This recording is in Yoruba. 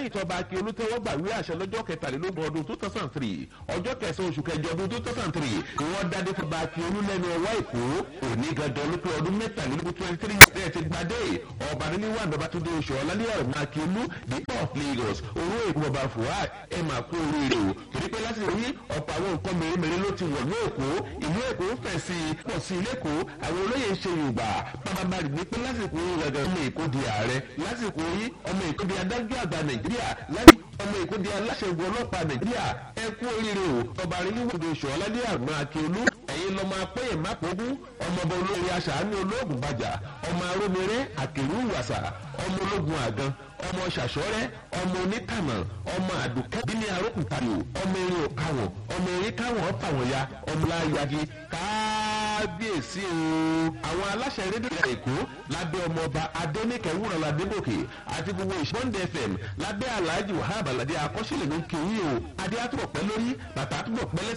lẹ́yìn tọ́ba akíolú tẹ́wọ́ gbàwé àṣẹ lọ́jọ́ kẹtàlélógún ọdún two thousand three ọjọ́ kẹsàn-án oṣù kẹjọ ọdún two thousand three ni wọ́n dádé fún ọba akíolú lẹ́nu ọwọ́ èkó òní gangan ló pé ọdún mẹ́tàlélógún twenty three ẹ̀ ti gbadé ọba nílé wà babatunde oṣù ọ̀làlẹ́ ọ̀rọ̀ akíolú the of lagos owó èkó baba fuad ẹ̀ máa kó oríire o torí pé láti rí ọ̀pọ̀ àwọn nǹkan mèremère ló ti wọ̀ ní èkó ìlú èkó fẹ̀ sí i pọ̀ sí i lẹ́kọ̀ọ́ àwọn olóyè ń ṣe yorùbá pápábárì ní pé lásìkò yìí gangan ọmọ èkó di ààrẹ lásìkò yìí ọmọ èkó di adájọ́ àgbà nàìjíríà láti ọmọ èkó di aláṣẹgun ọlọ́pàá nàìjíríà ẹ kú oríire o ọba aríníwòde oṣù ọládé àgbọn akíolú ẹ̀yin lọ́mọ apẹ́yẹ mápógún ọmọọba olórí aṣàánú olóògùn bàjà ọmọ arómiré àkèrú wàsà ọmọ ológun àgàn ọmọ ṣàṣọrẹ ọmọ onítàmọ ọmọ àdùkẹ́ bíní arókùntàlù ọmọ erin òkàwọ̀ ọmọ erin káwọn ọ̀fàwọ̀ ya ọmọ láyàgé kábíyèsí o. àwọn aláṣẹ rédíò èkó lábẹ́ ọmọọba adẹ́nìkẹ́ wúrọ̀lá adébòkè àti gbogbo ìṣọ́ndẹ̀ fm lábẹ́ alhaji wahab alade akọ́ṣẹ́lẹ̀ ló ń kéwì o adé àtúbọ̀ pẹ́ lórí bàtà àtúbọ̀ pẹ́ lẹ́sẹ̀.